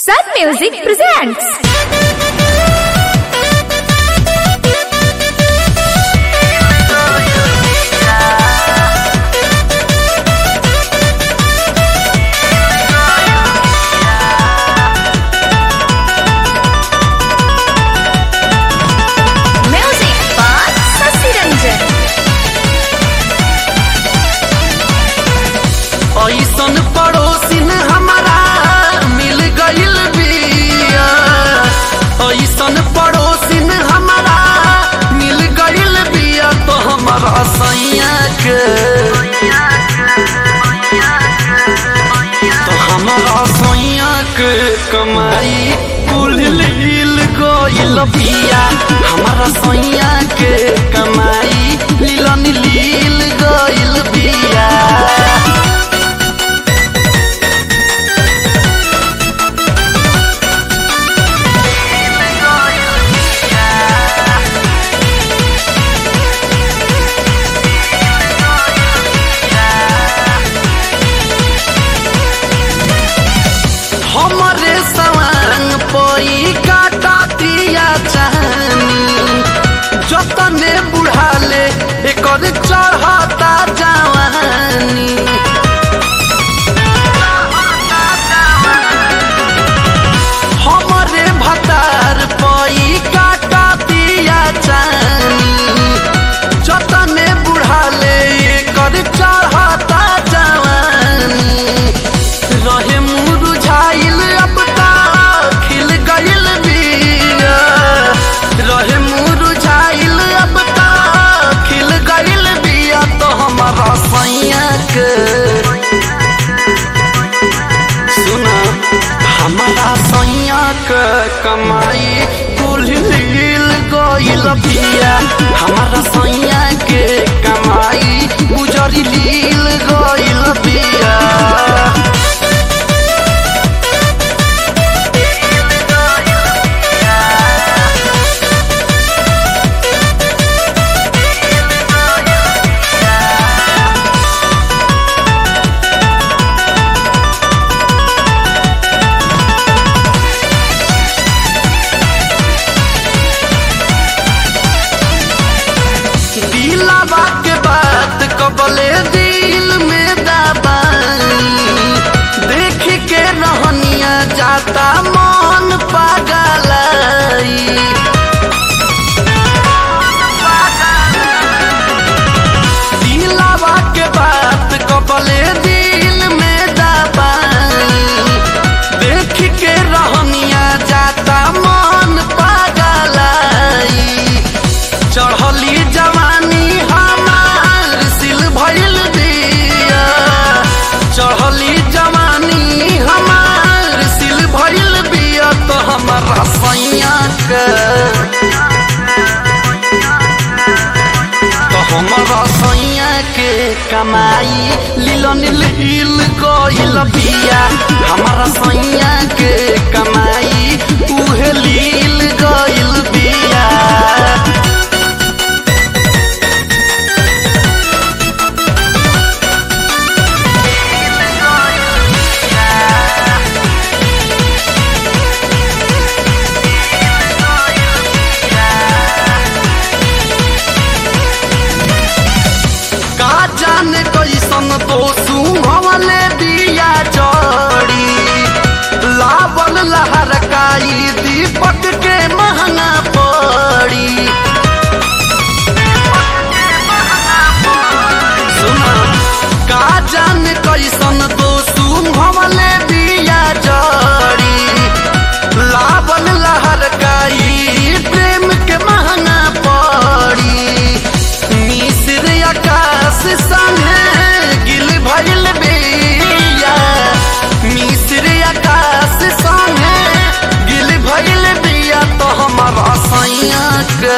Sun Music presents. Music by Sasi Ranjan. ऐसन पड़ोसिन हमारा मिल गइल बिया ऐसन पड़ोसिन हमारा मिल गइल बिया तो हमारा सैया के तो हमारा सैया के कमाई कुल लील गइल बिया हमारा सैया के कमाई लीलन लील गइल बिया हमरे सवांग पई काटा दिया चाहनी जतने बुढ़ाले एकर चढ़ता जवानी हमरे भतार पई काटा दिया चाहनी जतने बुढ़ाले एकर चढ़ता जवानी रहे मुरझाइल अब ता खिल गइल बिया रहे मुरझाइल अब ता खिल गइल बिया तो हमारा सैया के सुना हमारा सैया के कमाई कुल लील गइल बिया हमारा सैया के कमाई गुजरी लील गइल बिया दिलावा के बात कबले दिल में दबाई देख के रहनिया जाता मन पागलाई दिलावा के बात कबले दिल में दबाई देख के रहनिया जाता मन पागलाई चढ़ली जवानी हमार सिल भइल दिया चढ़ली जवानी हमार सिल भइल बिया तो हमारा सैया के तो हमारा सैया के कमाई लीलन लील गइल बिया हमारा सैया के कमाई उहे लील गइल बिया का जाने कैसन तो सुहवले दिया जड़ी लावल लहरकाई दीपक के महंगा पड़ी सुना का जाने कैसन तो सुहवले दिया जड़ी लावल लहरकाई प्रेम के महंगा पड़ी मिस्र आकाश संगे गिल भइल बिया मिस्र आकाश संगे गिल भइल बिया तो हमारा सैया के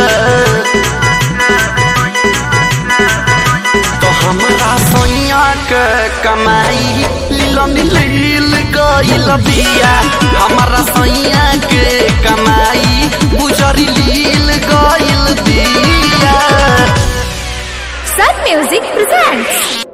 तो हमारा सैया के कमाई लीलन लील गइल बिया हमारा सैया के कमाई गुजरी लील गइल बिया Sun Music presents.